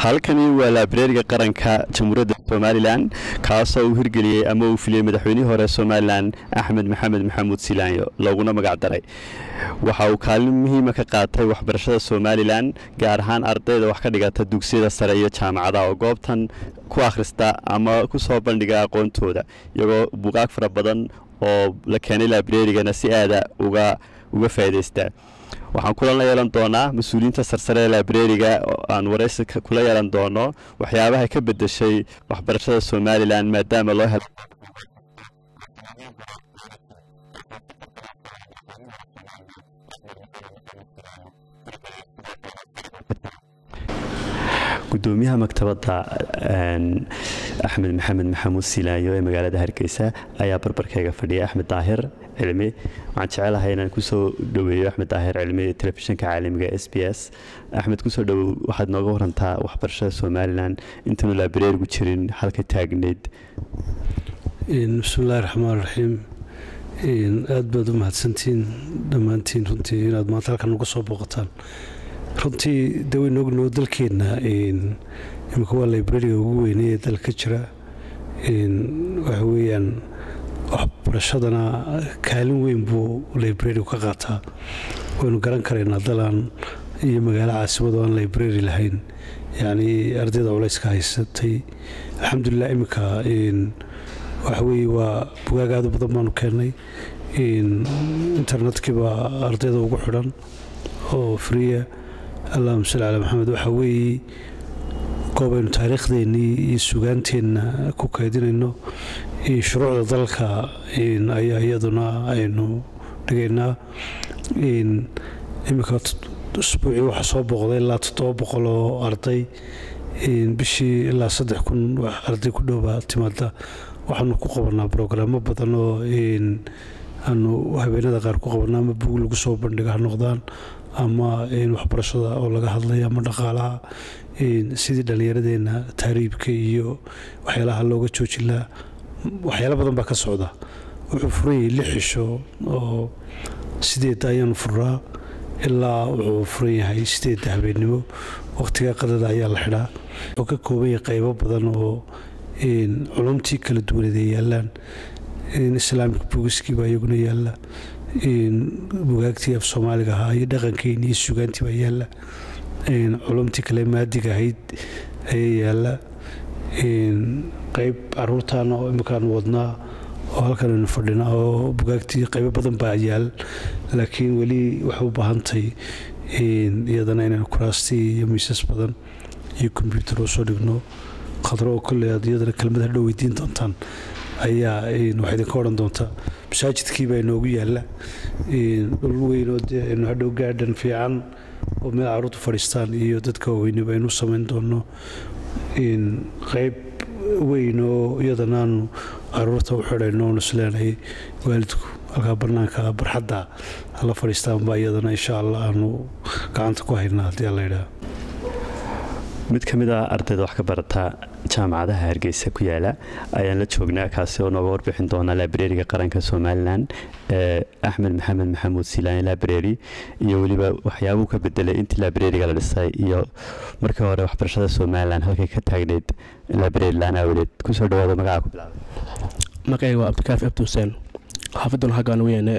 halkani waa laabareeriga qaranka jamhuuriyadda somalilan kaasoo uu hirgeliyey ama uu filiyey madaxweynihii hore somalilan axmed maxamed maxamuud silaanyo looguna magac daray waxa uu kaalin muhiima ka qaatay waxbarashada somalilan gaar ahaan ardayda wax ka dhigata dugsiyada sare iyo jaamacadaha oo goobtan ku akhrista ama ku soo bandhiga aqoontooda iyagoo buuqaag fara badan oo la keenay laabareerigana si aada uga uga faa'idaystaa waxaan kula yeelan doonaa mas-uuliyiinta sarsare ee laabareeriga aan waraysi kula yeelan doono waxyaabaha ka bedeshay waxbarashada somalilan maadaama loo helo gudoomiyaha maktabadda axmed maxamed maxamuud silaayo ee magaalada hargeysa ayaa barbarkayga fadhiya axmed daahir cilmi waxaan jecelahay inaan kusoo dhoweeyo axmed daahir cilmi telefishinka caalamiga s b s axmed kusoo dhowow waxaad nooga warantaa waxbarashada somalilan intaanu laabareerigu jirin halka taagneyd bismillahi raxmaan raxiim aad baad u mahadsantihiin dhammaantiin runtii inaad maanta halkan uga soo booqataan runtii de waynu ognoo dalkeenna imika waa librariga ugu weynay ee dalka jira waxa weeyaan waxbarashadana kaalin weyn buu librarigu ka qaataa waynu garan karaynaa dalaan iyo magaalo caasimadu aan librari lahayn yacnii ardayda culayska haysatay alxamdulilah iminka waxa weeye waa bugaag aad u badan baanu keennay internetkiibaa ardayda ugu xidhan oo friya allahuma salli calaa maxamed waxaa weeye goobaynu taariikhdeennii iyo sugaanteenna ku kaydinayno shuruucda dalka ayaa iyaduna aynu dhigaynaa iminka usbuucii waxaa soo booqday ilaa toddoba boqol oo arday bishii ilaa saddex kun arday ku dhowbaa timaada waxaanu ku qabanaa brograamo badan oo aanu habeenada qaar ku qabanaa ama bug lagu soo bandhiga ha noqdaan ama waxbarashada oo laga hadlaya ama dhaqaalaha sidii dhallinyaradeenna taariibka iyo waxyaalaha looga joojin laha waxyaala badan baa ka socda wuxuu furanyay lix xisho oo sideedda ayaanu furaa ilaa wuxuu furan yahay sideedda habeennimo wakhtiga qadada ayaa la xidhaa wuxuu ka kooban yahay qaybo badan oo culumtii kala duwaneed ay yaallaan islaamic bugiskii baa iyaguna yaalla bugaagtii af soomaaliga ahaa iyo dhaqankeeni iyo sugaantii baa yaalla culumtii kale maadiga ahayd ayaa yaalla qayb caruurtaana oo iminkaan wadnaa oo halkan aynu fadhinaa oo bugaagtii qaybo badan baa yaal laakiin weli waxay u baahantahay iyadana inaynu kuraastii iyo miisas badan iyo kombyuutar oo soo dhigno khadro oo kolley aad iyadana kelmad hadhow weydiin doontaan ayaa waxaa idinka odhan doontaa masaajidkii baa inoogu yaalla dhul weynoo aynu hadhow gaadhan fiican oo meel caruurtu fadhiistaan iyo dadka waaweyne baynu samayn doonno qayb weyn oo iyadana aanu caruurta u xidhayno oonu isleenahay waalidku halkaa bannaanka barxadda hala fadhiistaan baa iyadana insha allah aanu gacanta ku haynaa haddii alla yidhaha mid ka mid a ardayda wax ka barata jaamacadaha hargeysa ku yaala ayaan la joognaa kaasi oo nooga warbixin doona laabareeriga qaranka somalilan ee axmed maxamed maxamuud silaani laabareeri iyo weliba waxyaabuu ka bedelay intii laabareeriga la dhisay iyo markii hore waxbarashada somalilan halkay ka taagneyd laabareeri laan aawadeed kusoo dhawaada magaca ku bilaabay magacayga waa cabdikaafi abdi xuseen xaafaduna xaggaan weyne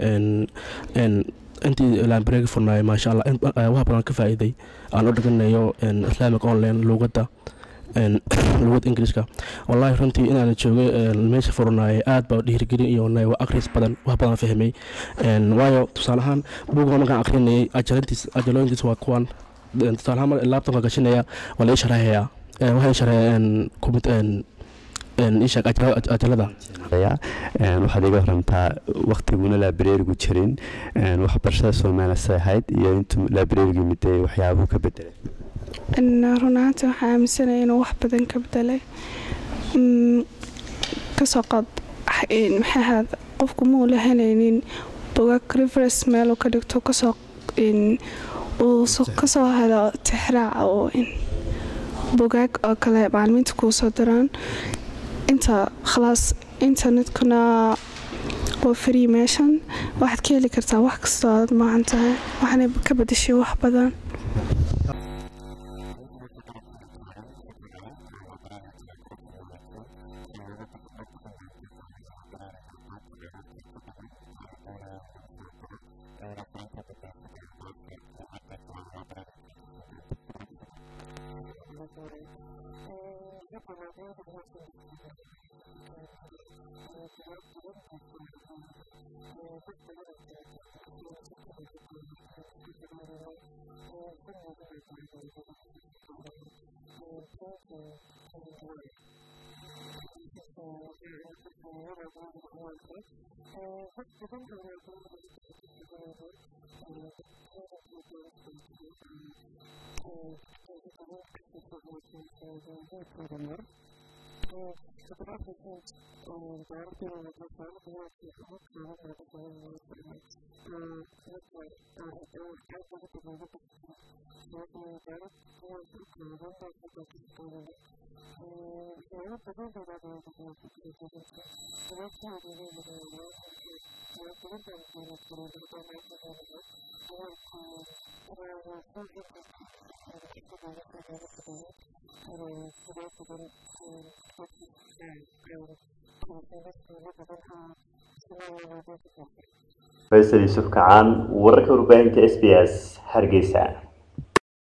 intii laabareegi furnaay maasha allah wax badan ka faa'iiday aan u dhiganayo islamic online luugadda luugadda ingiriiska wallaahi runtii inaan joogay meesha furnaay aad baa dhiirigelin iyo waa akhris badan wax badan fahmay waayo tusaale ahaan buuga markaan akhrinayay ajalintiis ajalooyintiis waa kuwan tusaale ahaan laabtanka gashanaya waa la ii sharaxayaa waxay sharxeen ishaeg ajalada waxaad iga warantaa waktiguna laabareerigu jirin waxbarashada somalilan say ahayd iyo intuu laabareerigu miday waxyaabuu ka bedelay run ahaantii waxaa aaminsanaya inuu wax badan ka bedelay kasoo qaad maxay ahaad qofku muu la helaynin bugaag rivers meeluu ka dhigto kasoo uu kasoo helo tixraac oo bugaag oo kale macalimiinta kuu soo diraan inta khalaas internetkuna waa free meeshan waxaad ka heli kartaa wax kastoo aad maahan tahay waxaana ka badashay wax badan faysal yuusuf kacaan wararka warbaahinta s b s hargeysa